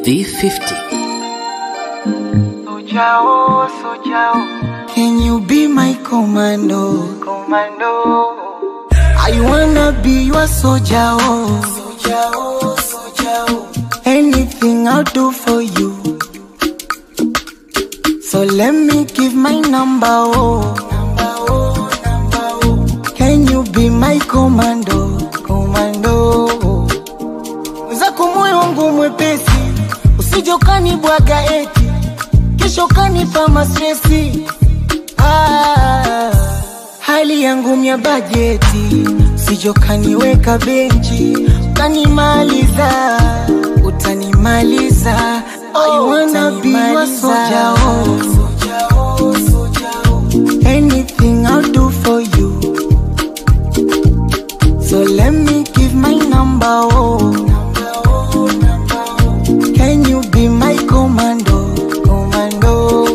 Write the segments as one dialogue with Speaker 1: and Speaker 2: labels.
Speaker 1: B50.
Speaker 2: Sojao, Sojao,
Speaker 3: Can you be my commando?
Speaker 2: Commando.
Speaker 3: I wanna be your soldier. Oh. Soldier, oh, soldier. oh. Anything I'll do for you. So let me give my number. Oh. Number, oh, number, oh. Can you be my commando? Commando. Zako moyo wangu mwepesi, usije ukanibwaga eti kesho kanipa mastresi. Ah, hali yangu mya bajeti, usije ukaniweka benchi, utanimaliza, utanimaliza. I wanna be your soldier, oh. Anything I'll do for you. So let me give my number, oh. Can you be my commando, commando?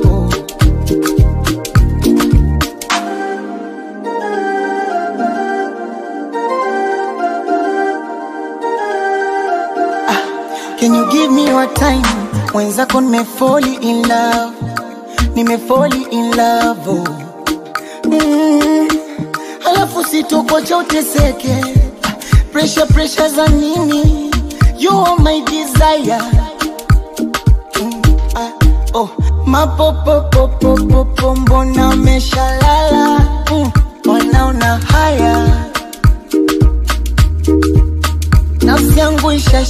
Speaker 3: Ah, Can you give me your time? Mwenzako nimefoli in love, nimefoli in love, oh. Mm, alafu sitokocha uteseke pressure pressure za nini you are my desire mm, ah, oh. mapopopopopopo mbona umeshalala mm, wanaona haya nafsi yangu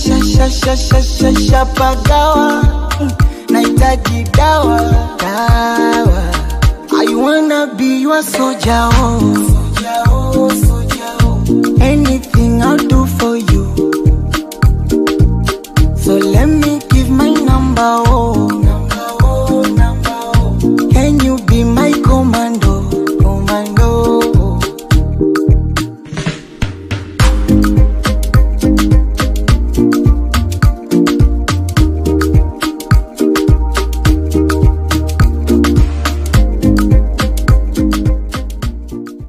Speaker 3: ishashashashashashapagawa mm, nahitaji dawa dawa I wanna be your soldier, oh. Soldier, oh, soldier.